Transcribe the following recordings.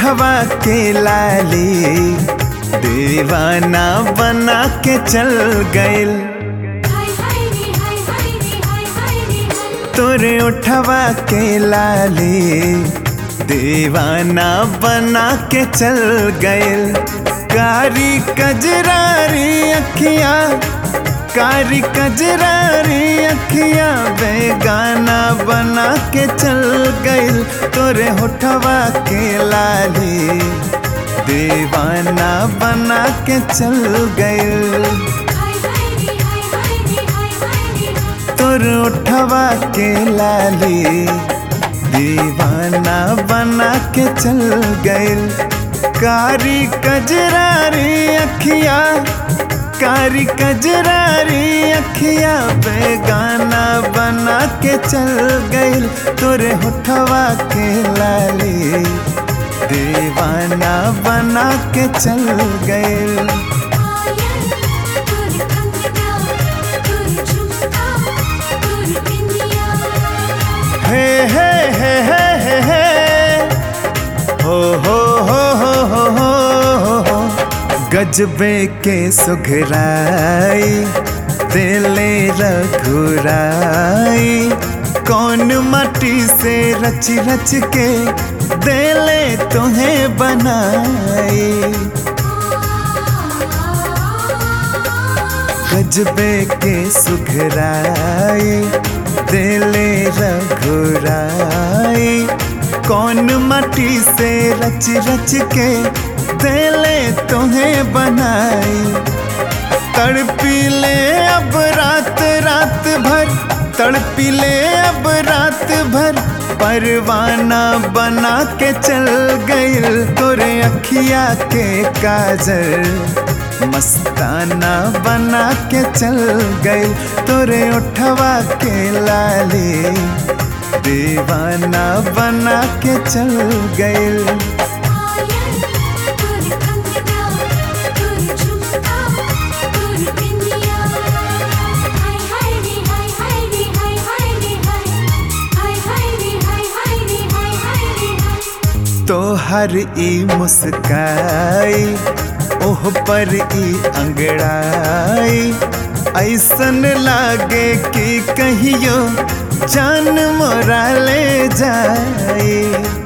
उठवा के लाली दीवाना बना के चल गइल हाय हाय रे हाय हाय रे हाय हाय रे हाय तोरे उठवा के लाली दीवाना बना के चल गइल कारी कजरारी अखिया कारी कजरारी अखिया बेगाना बना के चल गइल तोरे होठवा के लाली दीवाना बना के चल गइल हाय हाय रे हाय हाय रे हाय हाय रे हाय तोर उठवा के लाली दीवाना बना के चल गइल कारी कजरारी अखिया कारी कजरारी अखिया बेगाना बना के चल गइल तोरे होठवा के लाली दीवाना बना के चल गइल आयल तोर कंगना तोर झुमका तोर बिंदिया हे हे हे हे हे हे हो हो हो हो हो हो हो गजबे के सुघराई दिले रघुराई कौन मट्टी से रच रच के दिले तुम्हें बनाई गजबे के सुघराई दिले रघुराई कौन मट्टी से रच रच के दिले तुम्हें बनाई तड़पी ले अब रात रात भर तड़पी ले अब रात भर परवाना बना के चल गइल तोरे अखिया के काजल मस्ताना बना के चल गइल तोरे उठवा के लाली दीवाना बना के चल गइल आयल तोर कंगना तोर झुमका तोर बिंदिया हाय हाय रे हाय हाय रे हाय हाय रे हाय हाय हाय रे हाय हाय रे हाय हाय रे हाय तो हर ई मुस्काई ओह पर ई अंगड़ाई ऐसन लागे कि कहियो जान मोरा ले जाए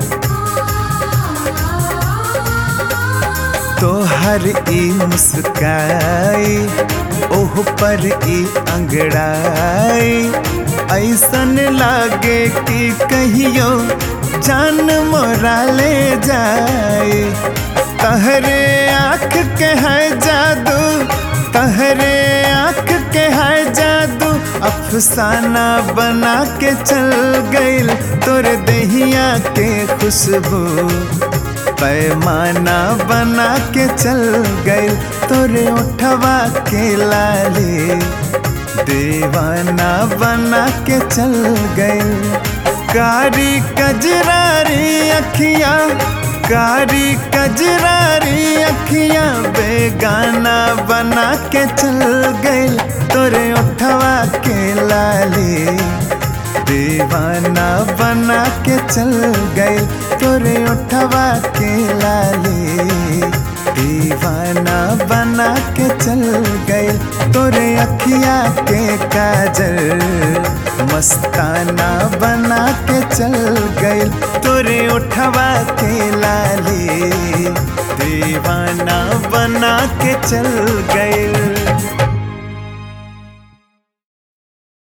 तो हर ई मुस्काई ओह पर ई अंगड़ाई ऐसन लागे कि कहियो जान मोरा ले जाए तहरे आँख के है जादू तहरे आँख के है जादू अफसाना बना के चल गइल तोरे दहिया के खुशबू पैमाना बना के चल गइल तोरे उठवा के लाली दीवाना बना के चल गइल कारी कजरारी अखियां कारी कजरारी अखियां बेगाना बना के चल गइल तोरे उठवा के लाली दीवाना बना के चल गइल तोरे उठवा के लाली दीवाना बना के चल गइल तोरे अखिया के काजल मस्ताना बना के चल गइल तोरे उठवा के लाली दीवाना बना के चल गइल